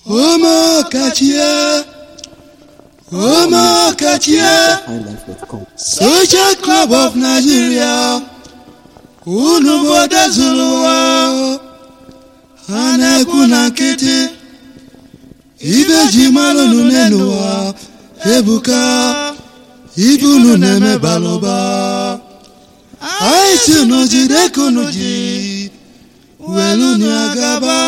Omokachie, Omokachie, highlife.com. Social Club of Nigeria, unu obodo zuru ụwa, ha na-ekwu na nkịtị, ibe ji mara unu n'elu ụwa, ebuka, ibe unu na-eme balụba, anyị si unu jide ka unu ji, welu unu agaba.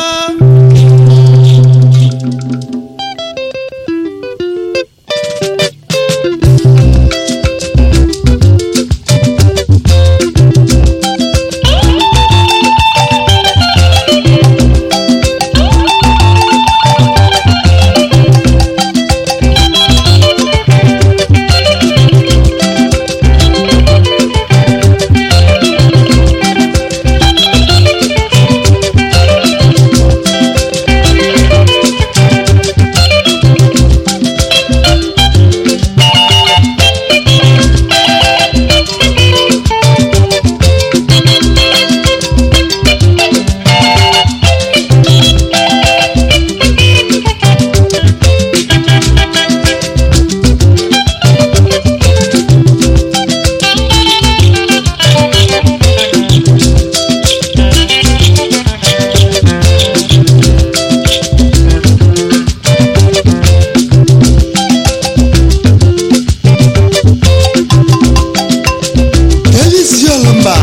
Elisi Olumba,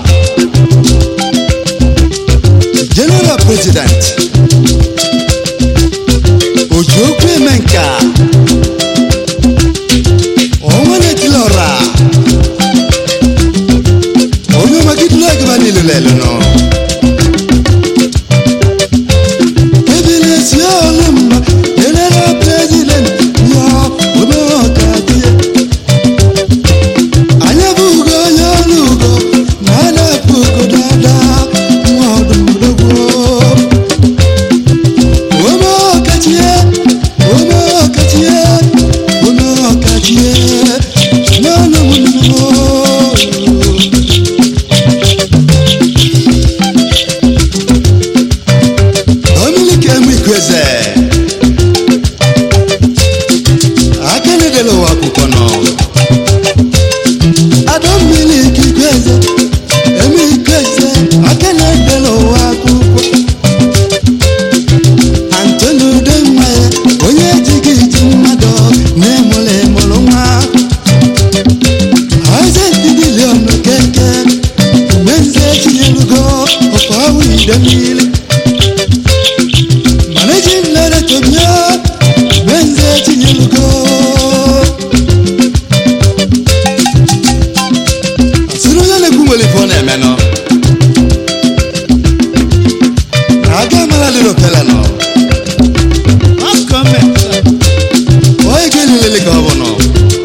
General President, Ojokwu Emenka, Onwenekilora, onye magidula agaba niile lelu nọ. Ebilisi Olumba, General President, ya Omeọkadie. anyị bụ ugo onye ọrụ ugo na a na-apụ ugo dada nwa ọdụmdogwo ome ọkachie ome ọkachie ome ọkachie n'ọnụ m nnụọ Dominic Emekweze aka na-edela ụwa akwụkwọ nọ Adammiri Ikweze eme Ikweze aka na-edela ụwa akwụkwọ Antoni Udemma ya onye ejighị iji mmadụ na-emụrụ emụrụ nwa Isaac Dilion Okeke Menze Chinyelugo Ọkọwụ Idemmiri Managing Director bịa Menze Chinyelugo sịrị onye na-ekwu nwere ife ọ na-eme nọ aga amara lero pele nọ onye ga-elelele ka ọ bụ nọ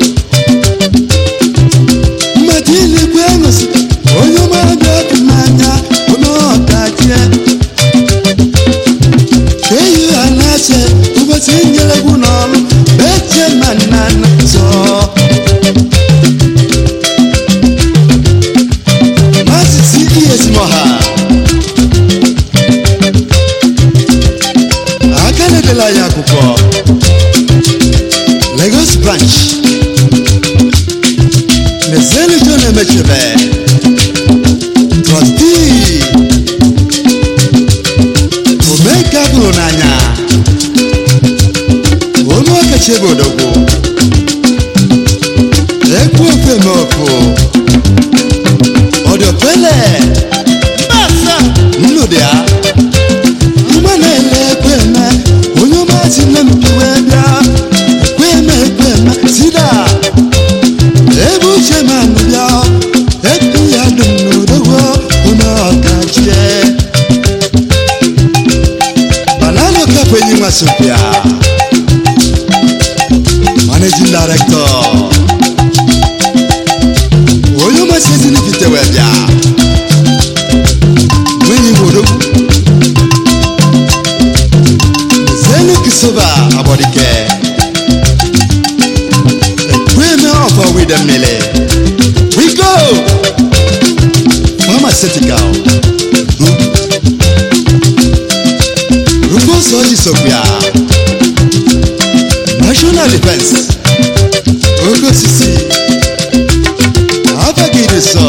mmadụ ilikwe ṅụsị onye ọmabịa ọkụ n'anya onye ọkachie ka eyi ha na-ache ụbọchị nyere gwu n'ọrụ beche ma nna nna zọọ Masisi Iyesimoha aka na-edela ya akwụkwọ Lagos branch Mezeli John Emechebe Trustee Omeka bụrụ n'anya Ome Okechi Ebodogwu Ekwu ofe me ofu ọdọpẹlẹ mbàṣà nnụdịa mgbe na-ele ekweme onye ọma si nne m piwe bịa ekweme ekweme sida ebe uche ma nụbịa epi ya dum n'odogwo onye ọkachie banana kapụ enyi nwa sopia managing director onye ọmasị ezinifite wee bịa nwenyi wodogwu zenu kisoba abọdike ekweme ọfọ wide mmiri we go pharmaceutical Rufus ọjị sokwu ya national defense oke osisi abagide sọ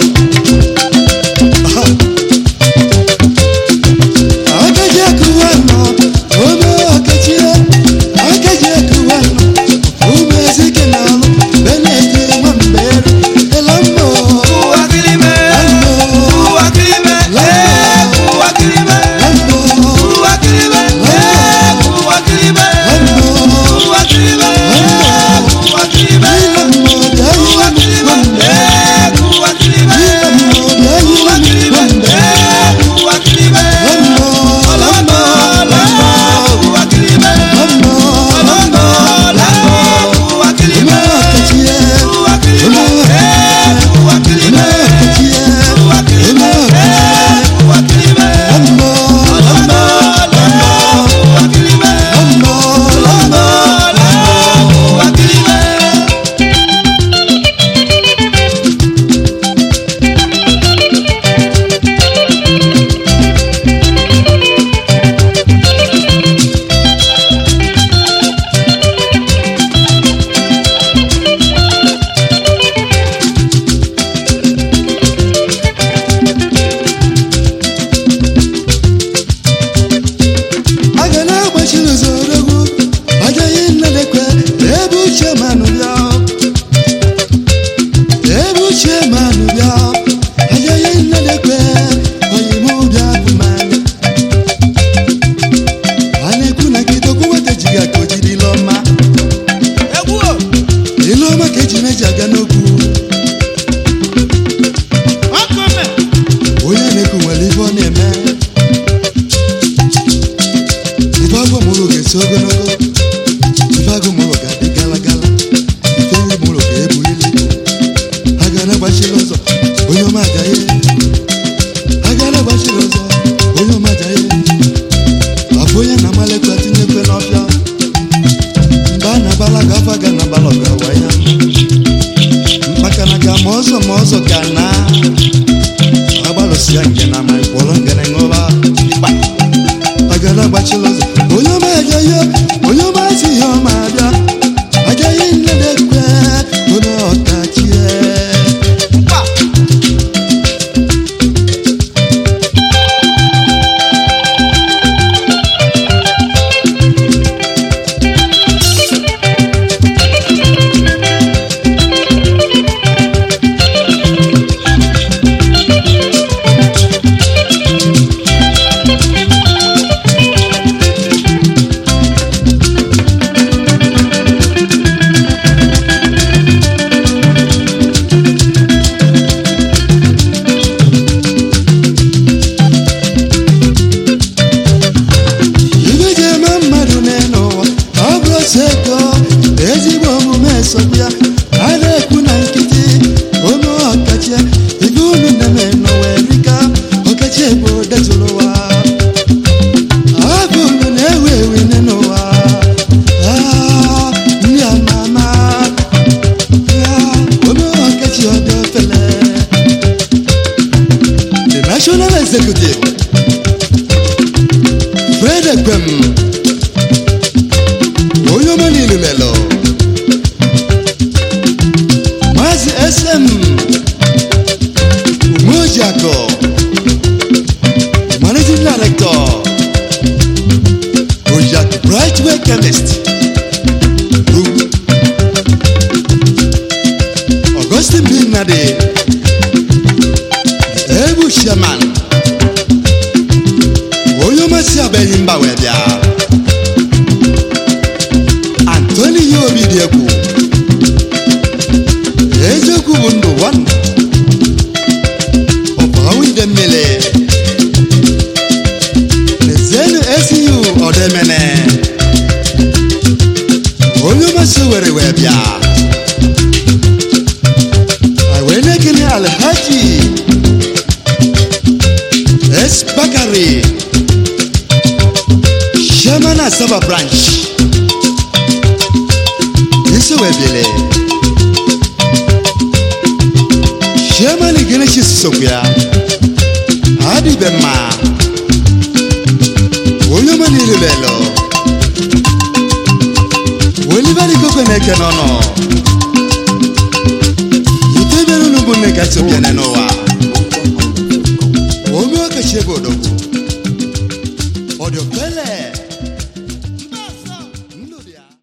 akaji akụwa nọ ome ọkachie akaji akụwa nọ ume ezike na ọlụ beneti nwa mberi elammo aga na-agbachiri ụzọ odogwu agaghị nnadekwe ebe uche manụ bịa ebe uche manụ bịa agaghị nnadekwe oyime ụbịa bụ mmanya a na-ekwu na nkịta okwu nwata ji ga ka o jiri ile ọma ile ọma ka eji meji aga n'okwu onye na-ekwu nwere ibe ọ na-eme ife agwọ mụrụ ga-esi ogologo ife agụ mụrụ ga-adị gala gala ife nri mụrụ ga-ebu ilu a ga na-agbachiri ụzọ onye ọma agaghị a ga na-agbachiri ụzọ onye ọma agaghị abụ onye na-amalekwa tinyekwe n'ọfịa mgbe a na-abala ga afọ ga na-abala ọga wa ya maka na ga ma ọzọ ma ọzọ ga na agbalụsịa nke na ma ịkwọrọ ngene ṅụba ịkpa agara agbachila ụzọ onye ọma agaghị onye ọma si ihe ọma abịa agaghị nnedekwe onye ọkachie ibe ji eme mmadụ n'elu ụwa ọ bụrụ otu ego ezigbo omume esogbu ya a na-ekwu na nkịtị ome ọkachie ibe unu na-eme n'ụwa erika ọkachie bụ detụrụ ụwa ọ bụ unu na-ewu ewu nne n'ụwa Ah, ndị ama ama Ah, ome ọkachie ọ dị ofele the national executive Fred Ekwem onye ọma niile lelo Maazị SM Umojiakọ Managing Director Ojak Brightway Chemist Group Augustine Bin Nadi Ebu Shaman onye ọmasị abịaghị mba wee bịa antoni ihe obi dị egwu eziokwu bụ ndụ wan ọbawide mmiri nezenu esiyu ọdemene onye ọmasị were wee bịa anyị wee na-ekele alhaji S. Bakari Chairman Asaba Branch Isowebele Chairman Igeneshi Sisokwe Adibema onye ọma n'ilulelo welibali koko na-eke n'ọnụ itebere unu bụ nne kasị obiane n'ụwa ome ọkachi ebe odogwu ọdịọkele